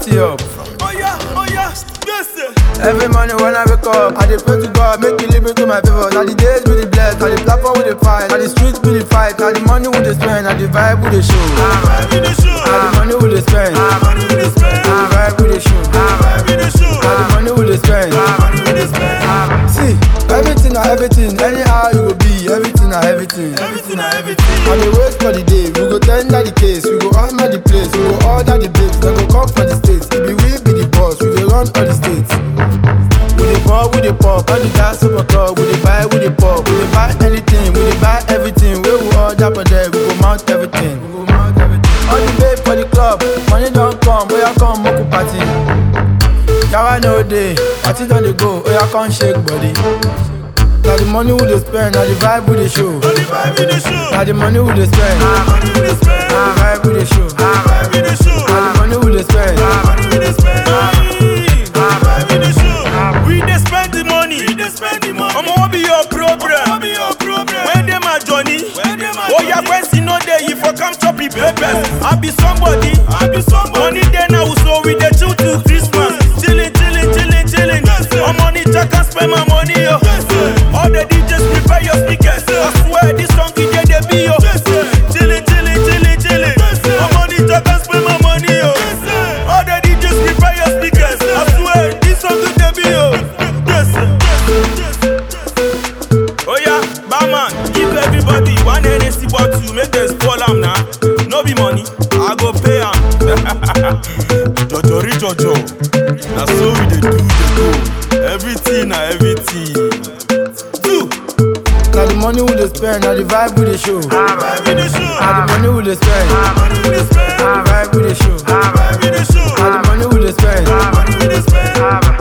party up. Oh yeah, oh yeah, yes sir. Every morning when I wake up, I dey pray to God, make He lead me to my favor. Now the days we dey blessed, now the platform we dey fight, now the streets we dey fight, now the money we dey spend, now the vibe we dey show. Vibe in the show. Now the money we dey spend, now Money we dey spend. the vibe we dey show. Vibe in the show. Now the money we dey spend. Money we dey spend. See, everything na everything, anyhow you go be, everything na everything. Everything na everything. I dey wait for the day, we go tender the case, we go hammer the place, we go order the babes, dem go come for the states. It be we be the boss, we dey run all the states. We dey pour, we dey pop, all the gas super club, we dey buy, we dey pop, we dey buy anything, we dey buy everything. Wey we order for there, we go mount everything. We go mount everything. All the babe for the club, money don come, oya come make we party. Yawa no dey, party don dey go, oya come shake body. Na the money we dey spend, na the vibe we dey show. Only vibe in the show. Na the money we dey spend, Money we dey spend. na the vibe we dey show. Vibe in the show. Na the money we dey spend. Money we dey spend. Vibe in the show. We dey spend the money. We dey spend the money. Omo, what be your problem? What be your problem? Where dey my Johnny? Where dey my Oh yeah, when see no dey, you for come chop the papers. I be somebody. I be somebody. Money dey now, so we dey chill till Christmas. Chillin', chillin', chillin', chillin'. My money, I can spend my money, yo. All the DJs prepare your speakers. I swear this song is dey dey be yo. Chillin', chillin', chillin', chillin'. My money, I can spend my money, yo. All the DJs prepare your speakers. I swear this song is dey be yo. Oh yeah, barman, give everybody one NSC bottle, make them spoil am now. No be money, I go pay am. Jojo ri jojo, na so we dey do dey go. Everything na everything. Do. Na the money we dey spend, na the vibe we dey show. Vibe in the show. Na the money we dey spend, Money we dey spend. na the vibe we dey show. Vibe in the show. Na the money we dey spend, Money we dey spend.